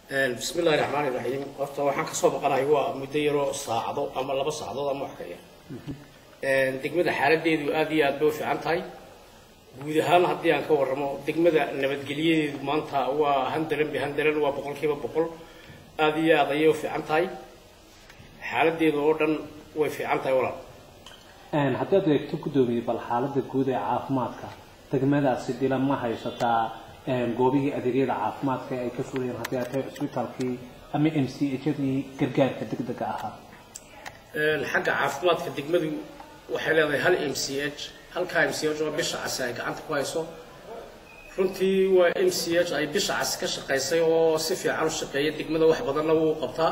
bismi illahi raxmaani raxiim horta waxaan kasoo baqanahay waa muddo yaroo saacado ama laba saacadood ama wax ka yar degmada xaaladeedu aad iyo aad bay u fiican tahay guud ahaan haddii aan ka warramo degmada nabadgelyadeedu maanta waa handaran bi handaran waa boqol kiiba boqol aad iyo aad ayay u fiican tahay xaaladeedu oo dhan way fiican tahay walaal haddaad eegto guddoomiye bal xaaladda guud ee caafimaadka degmadaasi dila ma haysataa goobihii adeegyada caafimaadka ay ka fulayeen haddii ay tahay cisbitaalkii ama m c hadii gargaarka degdega ahaa xagga caafimaadka degmadu waxay leedahay hal m c h halkaa m c h oo bisha casi ay gacanta ku hayso runtii waa m c h ay bisha casi ka shaqaysay oo si fiican u shaqeeya degmada wax badanna wuu qabtaa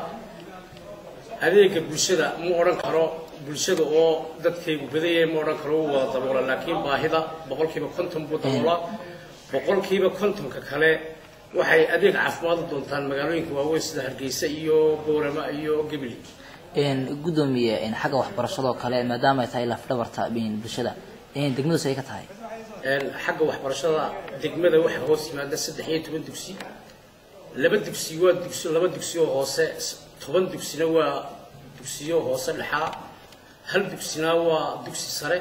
adeega bulshada ma odhan karo bulshada oo dadkaygu badaya ma odhan karo wuu wada daboola laakiin baahida boqolkiiba konton buu daboolaa boqolkiiba kontonka kale waxay adeeg caafimaad u doontaan magaalooyinka waaweyn sida hargeysa iyo boorama iyo gebli gudoomiye xagga waxbarashadoo kale maadaama ay tahay lafdhabarta bulshada degmadaas ay ka tahay xagga waxbarashada degmada waxaa hoos yimaada saddex iyo toban dugsi laba dugsi waa dugsi laba dugsi oo hoose toban dugsina waa dugsiyo hoose dhexaa hal dugsina waa dugsi sare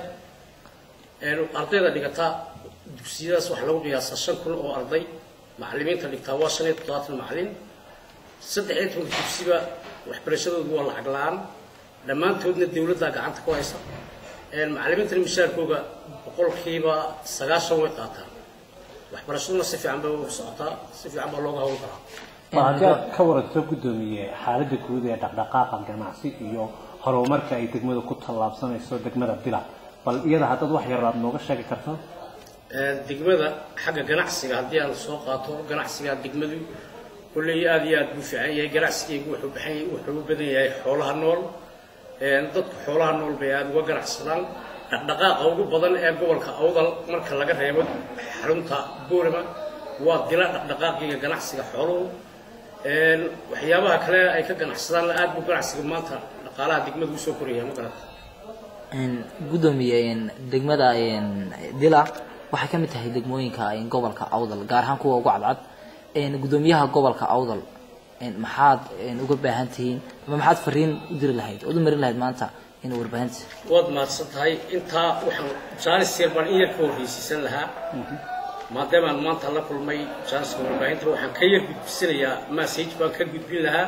ardayda dhigata dugsiyadaas waxaa lagu qiyaasaa shan kun oo arday macallimiinta dhigtaa waa shan iyo toddobaatan macallin saddex iyo tobanka dugsiba waxbarashadoodu waa lacag la-aan dhammaantoodna dawladdaa gacanta ku haysa macallimiintana mishaarkooga boqolkiiba sagaashan way qaataan waxbarashaduna si fiican bay u socotaa si fiican baa looga hawl karaa haddii aad ka waranto guddoomiye xaaladda guud ee dhaqdhaqaaqa ganacsi iyo horumarka ay degmada ku tallaabsanayso degmada bila bal iyada haddaad wax yar aad nooga sheegi karto degmada xagga ganacsiga haddii aan soo qaato ganacsiga degmadu kulley aad iyo aad buu fiican yahay ganacsigeygu wuxuu baxan wuxuu u badan yahay xoolaha nool dadku xoolaha nool bay aada uga ganacsadaan dhaqdhaqaaqa ugu badan ee gobolka awdal marka laga reebo xarunta boorama waa dila dhaqdhaqaaqiga ganacsiga xooluhu waxyaabaha kale ay ka ganacsadaanna aad buu ganacsiga maanta dhaqaalaha degmada usoo koraya ma garata gudoomiye degmada dila waxay ka mid tahay degmooyinka gobolka awdal gaar ahaan kuwa ugu cadcad gudoomiyaha gobolka awdal maxaad uga baahan tihiin ama maxaad fariin u diri lahayd ood u marin lahayd maanta in warbaahinta waad mahadsan tahay intaa waxaan jaanis yar baan in yar ka horreysiisan lahaa maadaamaan maanta la kulmay jaaniska warbaahinta waxaan ka yar gudbisanayaa message baan ka gudbin lahaa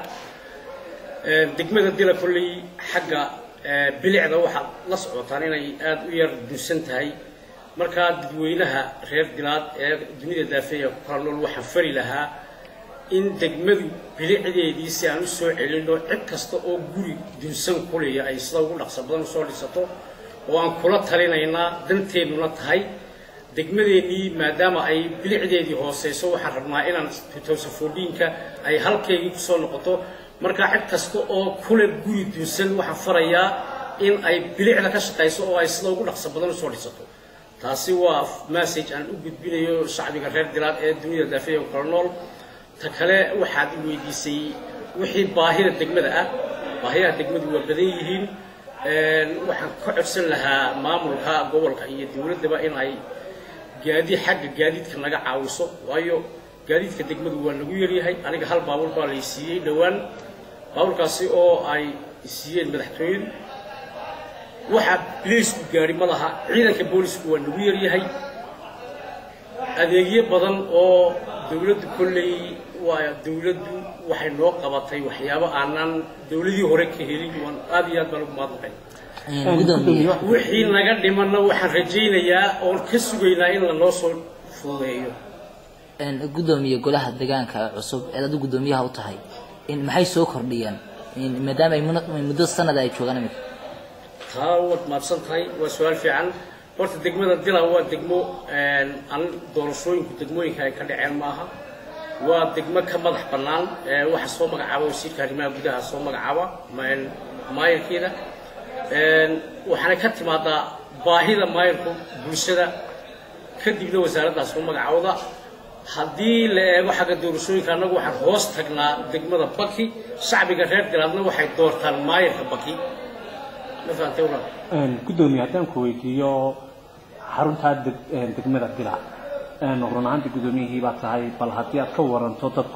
degmada dila kolley xagga bilicda waxaad la socotaan inay aada u yar dunsan tahay markaa dadweynaha reer dilaad ee dunida daafeeya ku kala nool waxaan fari lahaa in degmadu bilicdeedii si aan u soo celinno cid kasta oo guri dunsan kuleya ay sida ugu dhaqso badan usoo dhisato oo aan kula talinaynaa danteennuna tahay degmadeennii maadaama ay bilicdeedii hooseyso waxaan rabnaa inaan tutowsafoodhiinka ay halkeygii kusoo noqoto markaa cid kasta oo kule guri dunsan waxaan farayaa in ay bilicda ka shaqayso oo ay sida ugu dhaqso badan usoo dhisato taasi waa message aan u gudbinayo shacbiga reer dilaad ee dunida daafeeya ku kala nool ta kale waxaad i weydiisay wixii baahida degmada ah baahiyaha degmadu waa badan yihiin waxaan ka codsan lahaa maamulka gobolka iyo dowladdaba in ay gaadi xagga gaadiidka naga caawiso waayo gaadiidka degmadu waa nagu yaryahay aniga hal baabuur baa lay siiyey dhowaan baabuurkaasi oo ay siiyeen madaxtooyadu waxaa biliisku gaari ma laha ciidanka boolisku waa nagu yaryahay adeegyo badan oo dawladdu kolley waa dawladdu waxay noo qabatay waxyaabo aanan dawladii hore ka helin waan aad iyo aad baan ugu mahadnaqay wixii naga dhimanna waxaan rajaynayaa oon ka sugaynaa in lanoo soo fududeeyo gudoomiye golaha deegaanka cusub eed adu guddoomiyaha u tahay maxay soo kordhiyeen maadaama ay muddo sanada ay joogaan imika taa waad mahadsan tahay waa su-aal fiican horta degmada dila waa degmo aan doorashooyinku degmooyinka ay ka dhaceen maaha waa degmo ka madax bannaan waxa soo magacaaba wasiirka arrimaha gudaha soo magacaaba maayarkeeda waxaana ka timaadaa baahida maayarku bulshada kadibna wasaaraddaas soo magacawda haddii la eego xagga doorashooyinka annagu waxaan hoos tagnaa degmada baki shacbiga reer dilaadna waxay doortaan maayarka baki ma fahamtay walaal guddoomiye haddaan ku weydiiyo xaruntaa degmada dila run ahaantii guddoomiyihii baa tahay bal haddii aad ka waranto dadku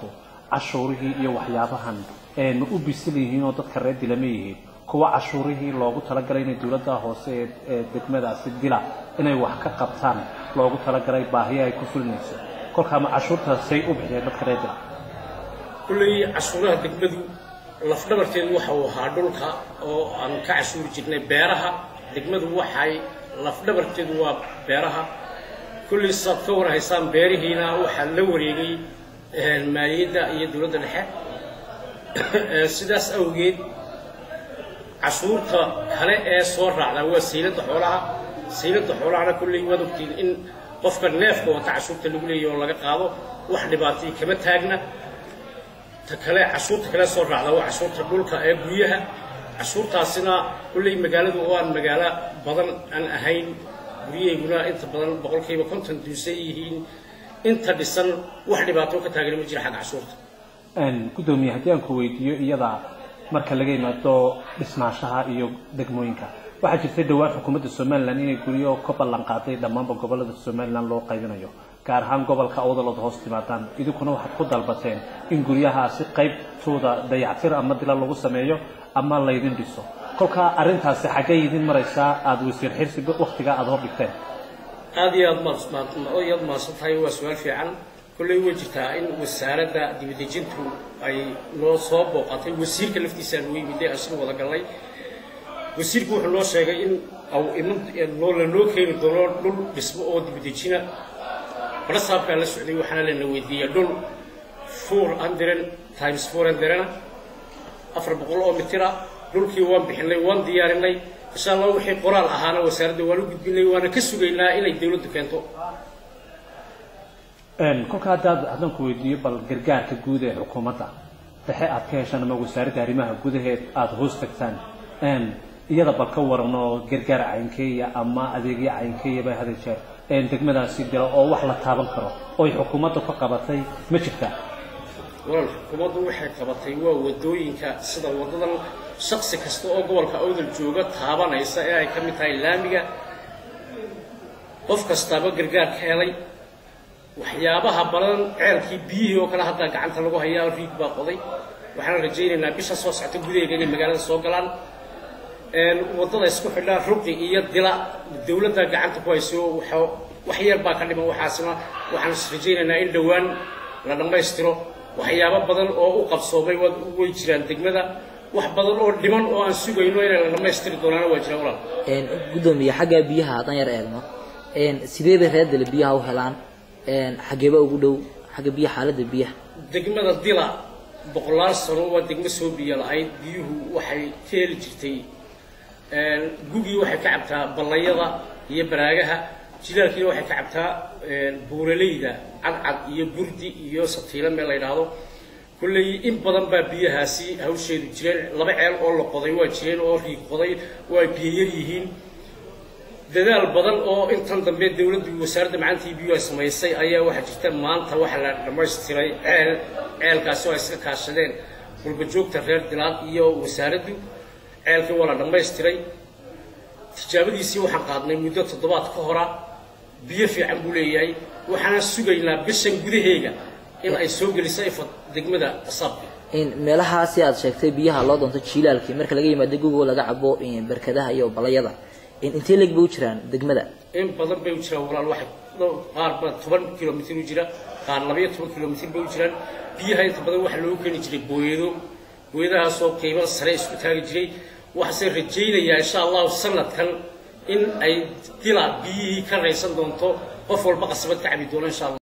cashuurihii iyo waxyaabahan ma u bisil yihiin oo dadka reer dila ma yihiin kuwa cashuurihii loogu talagalay inay dowladda hoose ee degmadaasi dila inay wax ka qabtaan loogu talagalay baahiya ay ku fulinayso kolkaama cashuurtaasay u bixiyeen dadka reer dila kulley cashuuraha degmadu lafdhabarteedu waxa uu ahaa dhulka oo aan ka cashuuri jirnay beeraha degmadu waxay lafdhabarteedu waa beeraha kulley saad ka warhaysaan beerihiina waxaa la wareegay maaliyadda iyo dowladda dhexe sidaas awgeed cashuurta kale ee soo raacda waa sayladda xoolaha sayladda xoolahana kulley waad ogtiin in qofka neefka wata cashuurta lagu leeyahy oo laga qaado wax dhibaatay kama taagna ta kale cashuurta kale soo raacda waa cashuurta dhulka ee guryaha cashuurtaasina kulley magaaladu oo aan magaalo badan aan ahayn guryahayguna inta badan boqolkiiba konton duusan yihiin inta dhisan wax dhibaato ka taagana ma jira xagga cashuurta gudoomiye haddii aan ku weydiiyo iyada marka laga yimaado dhismaashaha iyo degmooyinka waxaa jirtay dhowaan xukuumadda somalilan inay guryo ka ballan qaaday dhammaanba gobolada somalilan loo qaybinayo gaar ahaan gobolka awdalood hoos timaadaan idinkuna waxaad ku dalbateen in guryahaasi qaybtooda dayactir ama dila lagu sameeyo ama laydin dhiso kolkaa arrintaasi xaggay idin maraysaa aada wasiir xirsi waktigaa aada hor dhigteen aad iyo aad yaad mahadsan tahay waa su-aal fiican kolley way jirtaa in wasaaradda dibadejintu ay noo soo booqatay wasiirka laftiisaa noo yimiday aan sida wada gallay wasiirku wuxuu noo sheegay in au iman lanoo keeni doono dhul dhismo oo dibadejina barasaabkaa la socday waxaana lana weydiiyey dhul four hundred times four hundredna afar boqol oo mitira dhulkii waan bixinay waan diyaarinay insha allah wixii qoraal ahaana wasaaradda waan u gudbinay waana ka sugaynaa inay dawladdu keento kolka haddaad haddaan ku weydiiyo bal gargaarka guud ee xukuumadda dhexe aad ka heshaan ama wasaaradda arrimaha gudaheed aada hoos tagtaan iyada bal ka waran oo gargaar caynkeeya ama adeegyo caynkeeya bay hada jeer degmadaasi dilo oo wax la taaban karo oy xukuumadda ka qabatay ma jirtaa walaal xukuumaddu waxay qabatay waa wadooyinka sida wadadan shaksi kasta oo gobolka awdal jooga taabanaysa ee ay ka mid tahay laamiga qof kastaaba gargaar ka helay waxyaabaha badan ceelkii biyihii oo kale haddaa gacanta lagu hayaa riig baa qoday waxaan rajaynaynaa bisha soo socota gudaheega inay magaalada soo galaan waddada isku xidhaa ruqi iyo dila dawladda gacanta ku hayso wax yar baa ka dhiman waxaasna waxaan is rajaynaynaa in dhowaan la dhammaystiro waxyaabo badan oo u qabsoomay way jiraan degmada wax badan oo dhiman oo aan sugayno inay la dhammaystiri doonaana waa jiraan walaal gudoomiye xagga biyaha haddaan yar eegno sidee bay reer dila biyaha u helaan xageeba ugu dhow xagga biyaha xaaladda biyaha degmada dila boqolaal sano waa degmo soo biyo la-ayd biyuhu waxay ka heli jirtay gugii waxay ka cabtaa ballayada iyo baraagaha jilaalkiina waxay ka cabtaa buuraleyda cadcad iyo burdi iyo satiilo meel la yidhaahdo kulley in badan baa biyahaasi hawsheedu jireen laba ceel oo la qoday waa jireen oo riig qoday waa biyo yar yihiin dadaal badan oo intan dambe dawladdu wasaaradda macaantii biyu ay samaysay ayaa waxaa jirta maanta waxa la dhammaystiray ceel ceelkaasi oo ay iska kaashadeen walbajoogta reer dilaad iyo wasaaraddu ceelkii waa la dhammaystiray tijaabadiisii waxaan qaadnay muddo toddobaad ka hora biyo fiican buu leeyahay waxaana sugaynaa bishan gudaheega in ay soo geliso ifad degmada asaabka meelahaasi aad sheegtay biyaha loo doonto jiilaalkii marka laga yimaado gugo laga cabo barkadaha iyo balayada intee leeg bay u jiraan degmada in badan bay u jiraan walaal waxay qaar ba toban kilomitr u jira qaar labayo toban kilomitr bay u jiraan biyaha inta badan waxaa loogu keeni jiray booyado booyadahaasoo qiimo sare isku taagi jiray waxaase rajaynayaa insha allahu sanadkan in ay dila biyihii ka raysan doonto qof walba qasabad ka cabi doono insha allah